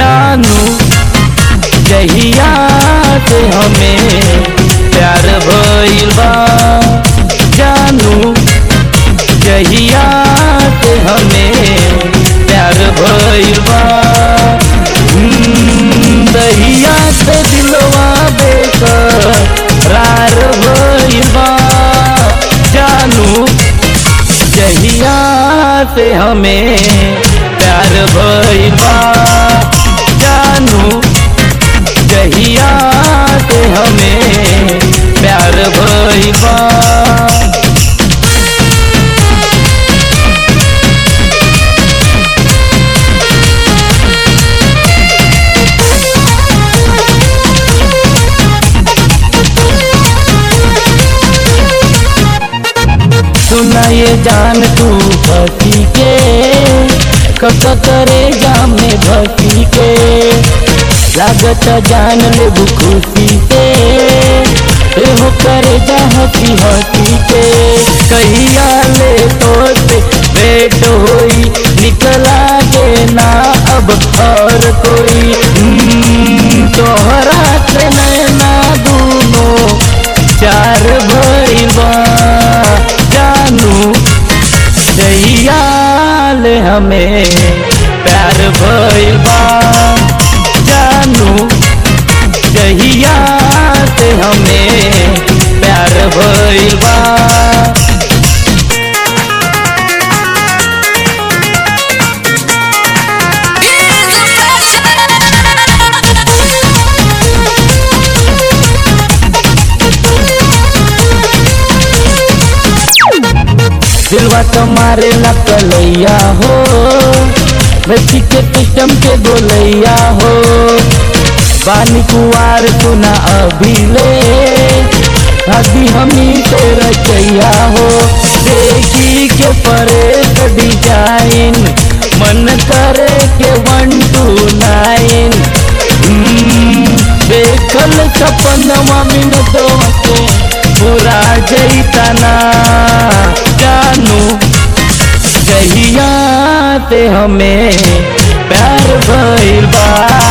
जानू जहिया से हमें प्यार भइल बा जानू जहिया से हमें प्यार भइल बा हम्म, दहिया से दिलवा बेकरार भइल बा जानू जहिया से हमें प्यार भइल बा जानू जहिया से हमें प्यार भइल बा सुना ये जान तू भसी के कब करे जाम में भसी के लागत जान ले खुशी से हो करे जा हसी हसी के कहिया ले तो से भेंट होई निकला गे ना अब और कोई हम्म, तोहरा से नैना दूनो चार भइबा जानू जहियाल हमें प्यार भइल बा जानू जहिया से हमें प्यार भइल बा दिलवा तुम्हारे न कलैया हो बेटी के सिस्टम के गोलैया हो बानी कुआर सुना अभी ले अभी हमी से रचैया हो देखी के परे डिजाइन मन करे के वन टू नाइन देखल सपनवा मिनटवा के पूरा जैतना जानू जहिया से हमें प्यार भइल बा